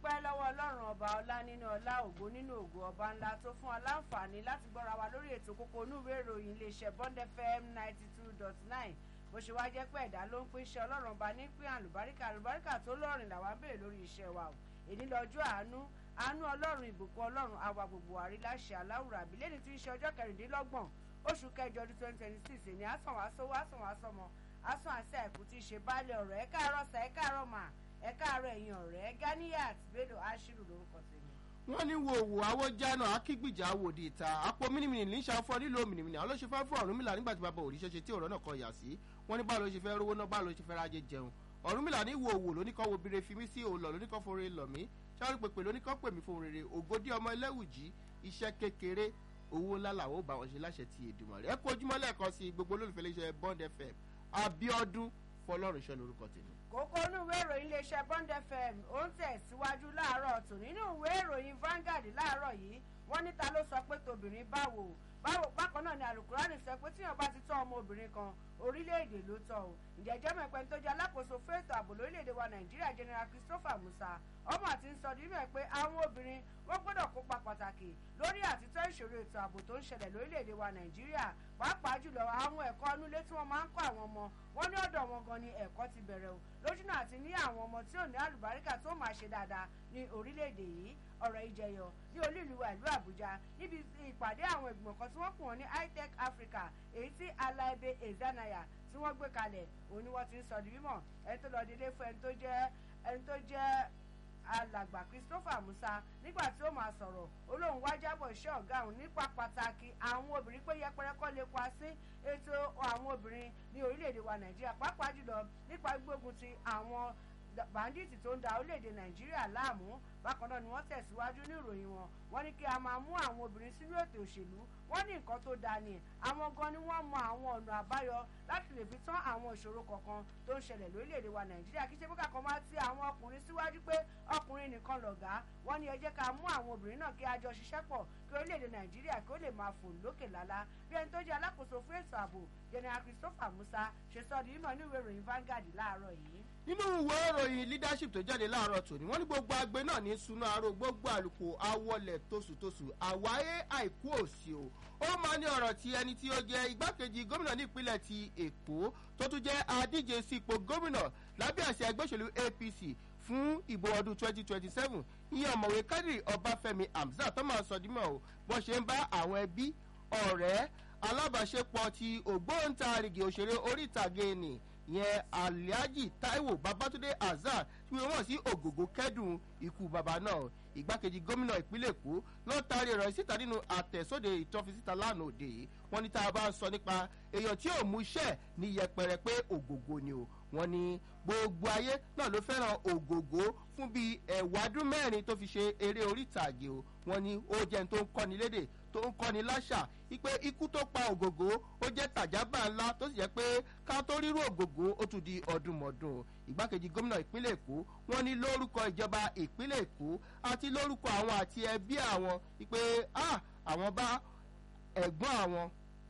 dúpẹ́ lọ́wọ́ ọlọ́run ọba ọlá nínú ọlá ògo nínú ògo ọba ńlá tó fún wa láǹfààní láti gbọ́ra wa lórí ètò kókó onúwé ìròyìn iléeṣẹ́ bond fm ninety two dot nine bó ṣe wá jẹ́ pé ẹ̀dá ló ń pín iṣẹ́ ọlọ́run ọba ní pín àlùbáríkà àlùbáríkà tó lọ́rìn làwa ń béèrè lórí iṣẹ́ wa o èní lọ́jọ́ àánú àánú ọlọ́run ìbùkún ọlọ́run àwa gbogbo àrí láṣẹ aláwùrà àbílẹ̀ ní tí ń ṣe ọjọ́ kẹrìndínlọ́gbọ̀n oṣù kẹjọ ọdún twenty twenty six èní àsàn wá sówó àsàn wá sọmọ àsàn àṣẹ àìkú tí í ṣe baálé ọ̀rọ̀ ẹ káàárọ̀ sà ẹ káàárọ̀ mà ẹ káàárọ̀ ẹ̀yin ọ̀rẹ́ Ganiyat Bello Ashiru lórúkọ tèmi. wọ́n ní wo òwò awójáná akígbìjà wòde ìta àpò mímìnì ní sàfọ́ nílò mìnìmìnì àwọn ló ṣe fẹ́ fún Ọ̀rúnmìlà nígbà tí bàbá òrìṣẹ́ ṣe tí ọ̀rọ̀ náà kọ yà sí wọ́n ní báwo ló ṣe fẹ́ rówó náà báwo ló ṣe fẹ́ rájẹ jẹun Ọ̀rúnmìlà ní wo òwò lóníkọ́ wo bire fi mí sí òòlọ̀ lóníkọ́ fore lọ̀ mí sáré pèpè lóníkọ́ pè mí fún rere ògòdì ọmọ ẹlẹ́wùjì iṣẹ́ kékeré owó ńlá làwọn ò bá wọn ṣe láṣẹ ti Èdùmàrè ẹ kú ojúmọ́ lẹ́ẹ̀kan sí gbogbo olólùfẹ́ iléeṣẹ́ Bond FM Abíọ́dún Fọlọ́runṣọ́ lórúkọ tèmi kókó inú ìwé ìròyìn iléeṣẹ́ Bond FM ó ń tẹ̀síwájú láàárọ̀ tò nínú ìwé ìròyìn Vanguard láàárọ̀ yìí wọ́n ní ta ló sọ pé tobìnrin báwo báwo bákan náà ni alukurani sọ pé tíyàn bá ti tọ́ ọmọ obìnrin kan orílẹ̀-èdè ló tọ́ o ìjẹ́jẹ́ mẹ́pẹ́ tó jẹ́ alákòóso fún ètò ààbò lórílẹ̀-èdè wa Nàìjíríà General Christopher Musa ọmọ àti ń sọ dímẹ̀ pé àwọn obìnrin wọ́n gbọ́dọ̀ kópa pàtàkì lórí àtítọ́ ìṣòro ètò ààbò tó ń ṣẹlẹ̀ lórílẹ̀-èdè wa Nàìjíríà pàápàá jùlọ àwọn ẹ̀kọ́ inúlé tí wọ́n máa ń kọ́ àwọn ọmọ wọn ní ọ̀dọ̀ wọn gan ni ẹ̀kọ́ ti bẹ̀rẹ̀ o lójúnà àti ní àwọn ọmọ tí ò ní àlùbáríkà tó máa ṣe dáadáa ní orílẹ̀-èdè yìí ọ̀rọ̀ ìjẹyọ ní olú ìlú wa ìlú Àbújá níbi ìpàdé àwọn ìgbìmọ̀ kan tí wọ́n pè wọ́n ní high-tech Africa èyí tí Alaibe Ezanaya tí wọ́n gbé kalẹ̀ òun ni wọ́n ti ń sọ di mímọ̀ ẹni tó lọ délé fún ẹni tó jẹ́ ẹni tó jẹ́ alàgbà Christopher Musa nígbà tí ó máa sọ̀rọ̀ olóhùn wá jábọ̀ iṣẹ́ ọ̀gá òun nípa pàtàkì àwọn obìnrin pé yẹpẹrẹ kọ́ lè pa sí ètò àwọn obìnrin ní orílẹ̀-èdè wa Nàìjíríà pàápàá jùlọ nípa gbógun ti àwọn bàndíìtì tó ń da orílẹ̀-èdè Nàìjíríà láàmú bákan náà ni wọ́n tẹ̀síwájú ní ìròyìn wọn wọ́n ní kí a máa mú àwọn obìnrin sínú ètò òṣèlú wọ́n ní nǹkan tó dáa ni àwọn gan ni wọ́n mọ àwọn ọ̀nà àbáyọ láti lè fi tán àwọn ìṣòro kọ̀ọ̀kan tó ń ṣẹlẹ̀ lórílẹ̀‐èdè wa nàìjíríà kí ṣe bókà kan máa ti àwọn ọkùnrin síwájú pé ọkùnrin nìkan lọ̀gá wọ́n ní ẹ jẹ́ ká mú àwọn obìnrin náà kí a jọ ṣiṣẹ́ pọ̀ kí orílẹ̀‐èdè nàìjíríà kí ó lè máa fò lókè lálá bí ẹni tó jẹ́ alákòóso fún ètò ààbò general christopher musa ṣe sọ di mímọ̀ ní ìwé ìròyìn Vanguard láàárọ̀ yìí nínú ìwé ìròyìn leadership tó jáde láàárọ̀ tòní wọ́n ní gbogbo agbe náà ní sunu aró gbogbo àlùkò awọlẹ̀ tosùtosù àwáyé àìkú òsì o ó máa ní ọ̀rọ̀ tí ẹni tí ó jẹ́ igbákejì gómìnà ní ìpínlẹ̀ ti èkó tó tún jẹ́ adíje sí ipò gómìnà lábẹ́ àṣẹ ẹgbẹ́ òṣèlú apc fún ìbò ọdún 2027 ìyẹn ọ̀mọ̀wé kádìrì ọbáfẹ́mi hamzat tó máa sọ dímọ̀ o bó ṣe ń bá àwọn ẹbí ọ̀rẹ́ alábàáṣepọ̀ ti ògbóǹtarìgì òṣèré orí ìtàgé nì yẹn alhaji taiwo babatunde azar tí wọ́n sí ògògó kẹ́dùn ikú bàbá náà ìgbákejì gómìnà ìpínlẹ̀ èkó ló taari ọ̀rọ̀ síta nínú àtẹ̀sóde ìtọ́fisíta lánàá òde yìí wọ́n ní tá a bá ń sọ nípa èèyàn tí ò mú iṣẹ́ ní yẹpẹrẹ pé ògògó ni o wọ́n ní gbogbo ayé náà ló fẹ́ràn ògògó fún bíi ẹ̀wádún mẹ́rin tó fi ṣe eré orí ìtàgé o wọ́n ní ó jẹ́ ní tó ń kọ́ni lédè tó ń kọ́ni láṣà wípé ikú tó pa ògògó ó jẹ́ tàjábà ńlá tó sì jẹ́ pé ká tó rírú ògògó ó tún di ọdúnmọ̀dún ìgbákejì gómìnà ìpínlẹ̀ èkó wọ́n ní lórúkọ ìjọba ìpínlẹ̀ èkó àti lórúkọ àwọn àti ẹbí àwọn wípé àwọn bá ẹ̀gbọ́n àwọn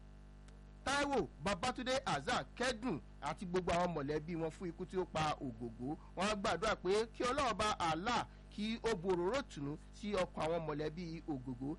Táíwò Babátúndé Azar kẹ́dùn àti gbogbo àwọn mọ̀lẹ́bí wọn fún ikú tí ó pa ògògó wọn gbàdúrà pé kí Ọlọ́run bá Allah kí ó boròró tùnú sí ọkàn àwọn mọ̀lẹ́bí ògògó